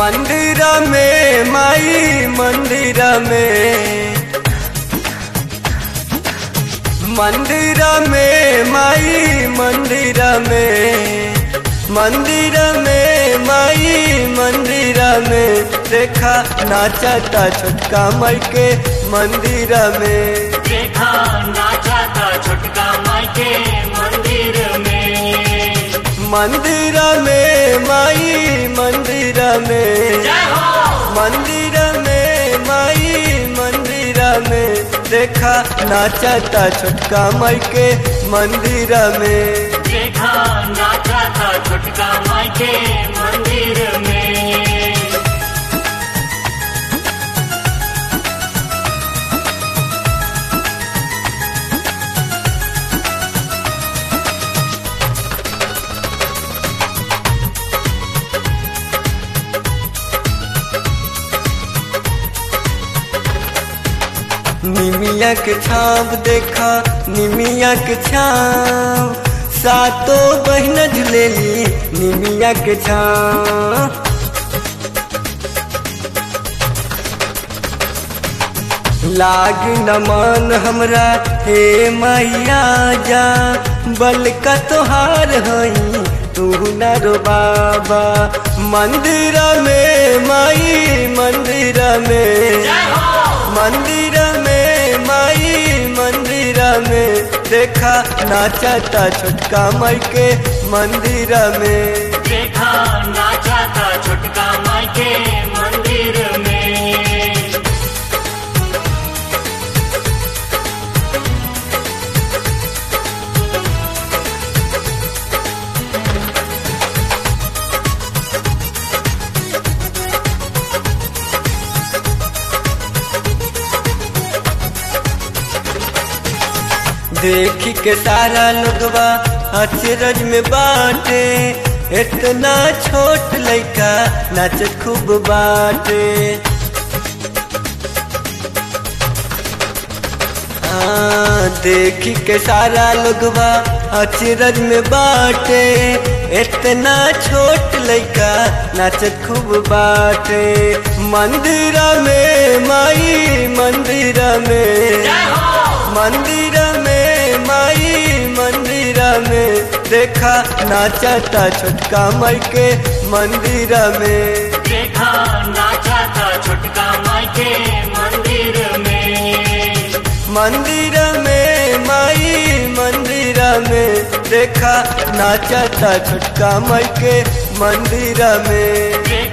मंदिर में माई मंदिर में मंदिर में माई मंदिर में मंदिर में माई मंदिर में देखा नाचता छोटका माई के मंदिर में देखा नाचा था छोटका माई के मंदिर में मंदिर में माई मंदिर में जय हो मंदिर में माई मंदिर में देखा नाचता छोटका माई के मंदिर में देखा नाचा था छोटका माई के मंदिर में निमिया के छाप देखा निमिया के छाप सातो बहन झुलेली निमिया के छाप लाग न मन हमरा हे मैया जा बल का तोहार हई तू न रो बाबा मंदिर में माई मंदिर में जय हो मंदिर में माई मंदिर में देखा नाचता छोटका माई के मंदिर में देखा नाचा था छोटका माई के मंदिर में देखी के सारा लोगवा अचरज में बाटे इतना छोट लइका नाच खूब बाटे हाँ, देखी के सारा लोगवा अचरज में बाटे इतना छोट लइका नाचत खूब बाटे मंदिर में माई मंदिर में जय हो मंदिर में माई मंदिर में देखा नाचता छोटका माई के मंदिर में देखा नाचा था छोटका माई के मंदिर में मंदिर में माई मंदिर में देखा नाचता छोटका माई के मंदिर में देखा